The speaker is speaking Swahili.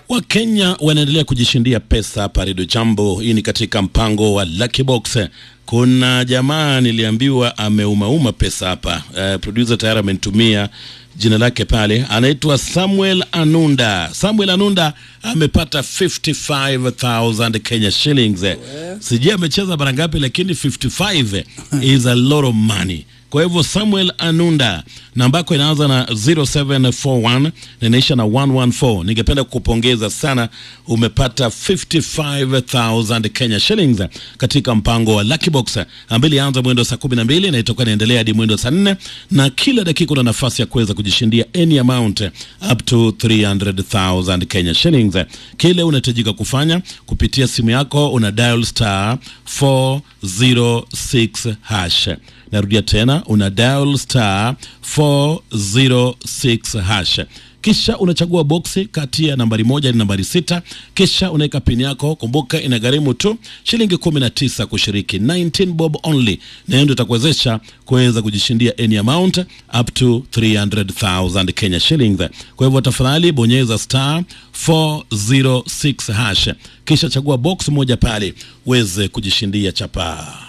Wakenya wanaendelea kujishindia pesa hapa Redio Jambo. Hii ni katika mpango wa Lucky Box. Kuna jamaa niliambiwa ameumauma pesa hapa. Uh, producer tayari amenitumia jina lake pale, anaitwa Samuel Anunda. Samuel Anunda amepata 55000 Kenya shillings. Sijui amecheza mara ngapi, lakini 55 is a lot of money. Kwa hivyo Samuel Anunda, namba yako inaanza na 0741 na inaisha na 114. Ningependa kukupongeza sana, umepata 55000 Kenya shillings katika mpango wa Lucky Box ambayo ilianza mwendo saa 12 na itakuwa inaendelea hadi mwendo saa 4, na kila dakika una nafasi ya kuweza kujishindia any amount up to 300000 Kenya shillings. Kile unahitajika kufanya kupitia simu yako una dial star 406 hash Narudia tena, una dial star 406 hash, kisha unachagua boksi kati ya nambari moja hadi nambari sita, kisha unaweka pini yako. Kumbuka inagharimu tu shilingi 19 kushiriki, 19 bob only, na hiyo ndio itakuwezesha kuweza kujishindia any amount up to 300,000 Kenya shillings. Kwa hivyo tafadhali bonyeza star 406 hash, kisha chagua box moja pale uweze kujishindia chapaa.